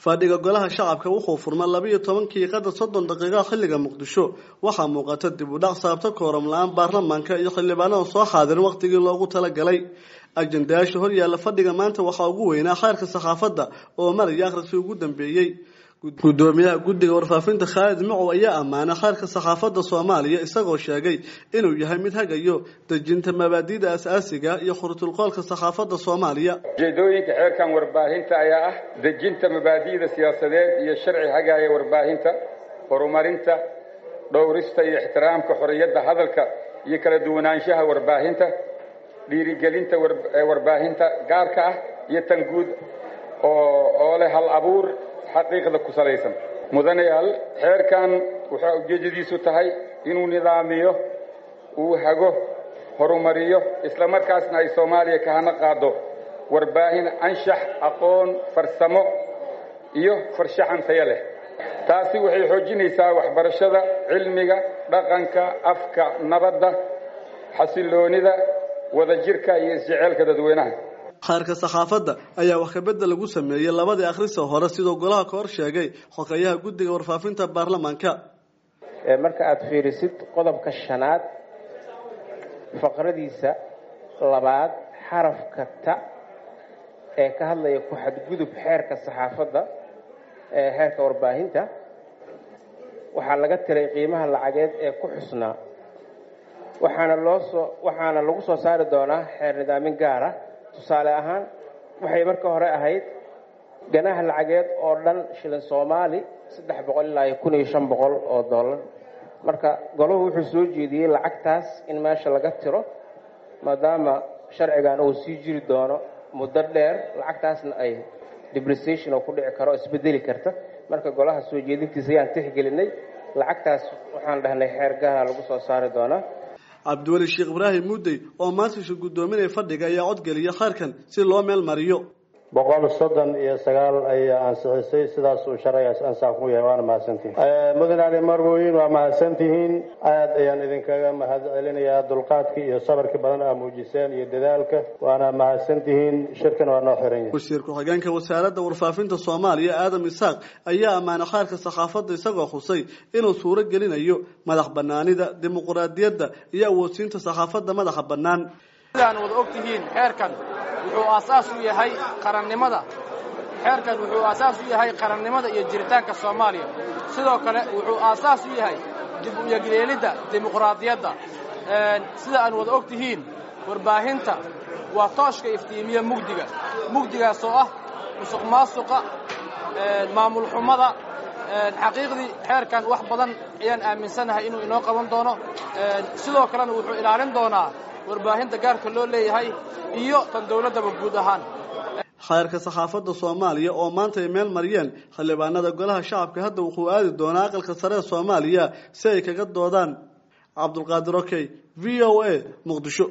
fadhiga golaha shacabka wuxuu furma labiiyo tobankii qadar soddon daqiiqa xilliga muqdisho waxaa muuqata dib u dhac saabta kooram la-aan baarlamaanka iyo xildhibaanada soo xaadirin waqtigii loogu talagalay ajendayaasha horyaalla fadhiga maanta waxaa ugu weynaa khayrka saxaafadda oo maraya akhriskii ugu dambeeyey gudoomiyaha guddiga warfaafinta khaalid macow ayaa ammaanay khayrka saxaafadda soomaaliya isagoo sheegay inuu yahay mid hagayo dejinta mabaadi'da asaasiga iyo khurutulqoolka saxaafadda soomaaliya ujeedooyinka xeerkan warbaahinta ayaa ah dejinta mabaadi'da siyaasadeed iyo sharci hagaaya warbaahinta horumarinta dhowrista iyo ixtiraamka xorriyadda hadalka iyo kala duwanaanshaha warbaahinta dhiirigelinta warbaahinta gaarka ah iyo tan guud oo leh hal abuur xaqiiqda ku salaysan mudanayaal xeerkan waxaa ujeeddadiisu tahay inuu nidaamiyo uu hago horumariyo isla markaasna ay soomaaliya ka hana qaado warbaahin anshax aqoon farsamo iyo farshaxan tayo leh taasi waxay xoojinaysaa waxbarashada cilmiga dhaqanka afka nabadda xasilloonida wadajirka iyo isjeceelka dadweynaha khayrka saxaafadda ayaa wax kabedel lagu sameeyey labadii akhrisa hore sidoo golaha ka hor sheegay xogeyaha guddiga warfaafinta baarlamaanka marka aada fiirisid qodobka shanaad faqradiisa labaad xarafka ta ee ka hadlaya ku xadgudub xeerka saxaafadda ee xeerka warbaahinta waxaa laga tiray qiimaha lacageed ee ku xusnaa waxaana loo soo waxaana lagu soo saari doonaa xeer nidaamin gaara tusaale ahaan waxay marka hore ahayd ganaha lacageed oo dhan shilin soomaali saddex boqol ilaa iyo kun iyo shan boqol oo dollar marka golahu wuxuu soo jeediyey lacagtaas in meesha laga tiro maadaama sharcigan uu sii jiri doono muddo dheer lacagtaasna ay depreciation oo ku dhici karo isbedeli karta marka golaha soo jeedintiisa ayaan tixgelinay lacagtaas waxaan dhahnay xeer gaara lagu soo saari doonaa cabdiweli sheekh ibraahim muudey oo maantiisha guddoominaya fadhiga ayaa codgeliya khayrkan si loo meel mariyo boqol soddon iyo sagaal ayaa ansixisay sidaasuu sharcigaas ansax ku yahay waana mahadsantihin mudane ali marwoyin waa mahadsantihiin aad ayaan idinkaga mahad celinayaa dulqaadkii iyo sabarkii badan aa muujiseen iyo dadaalka waana mahadsantihiin shirkan waa noo xiran yahay wasiir ku-xigeenka wasaaradda warfaafinta soomaaliya aadam isaaq ayaa ammaanay khayrka saxaafadda isagoo xusay inuu suuro gelinayo madax banaanida dimuquraadiyadda iyo awoodsiinta saxaafadda madaxa bannaan sidaan wada og tihiin xeerkan wuxuu aasaas u yahay qarannimada xeerkan wuxuu aasaas u yahay qarannimada iyo jiritaanka soomaaliya sidoo kale wuxuu aasaas u yahay dib u yegleelidda dimuqraadiyadda sida aan wada og tihiin warbaahinta waa tooshka iftiimiya mugdiga mugdigaas oo ah musuq maasuqa maamul xumada xaqiiqdii xeerkan wax badan ayaan aaminsanahay inuu inoo qaban doono sidoo kalena wuxuu ilaalin doonaa warbaahinta gaarka loo leeyahay iyo tan dowladdaba guud ahaan khayrka saxaafadda soomaaliya oo maanta ay meel mariyeen xildhibaanada golaha shacabka hadda wuxuu aadi doonaa aqalka sare ee soomaaliya si ay kaga doodaan cabdulqaadir okey v o a muqdisho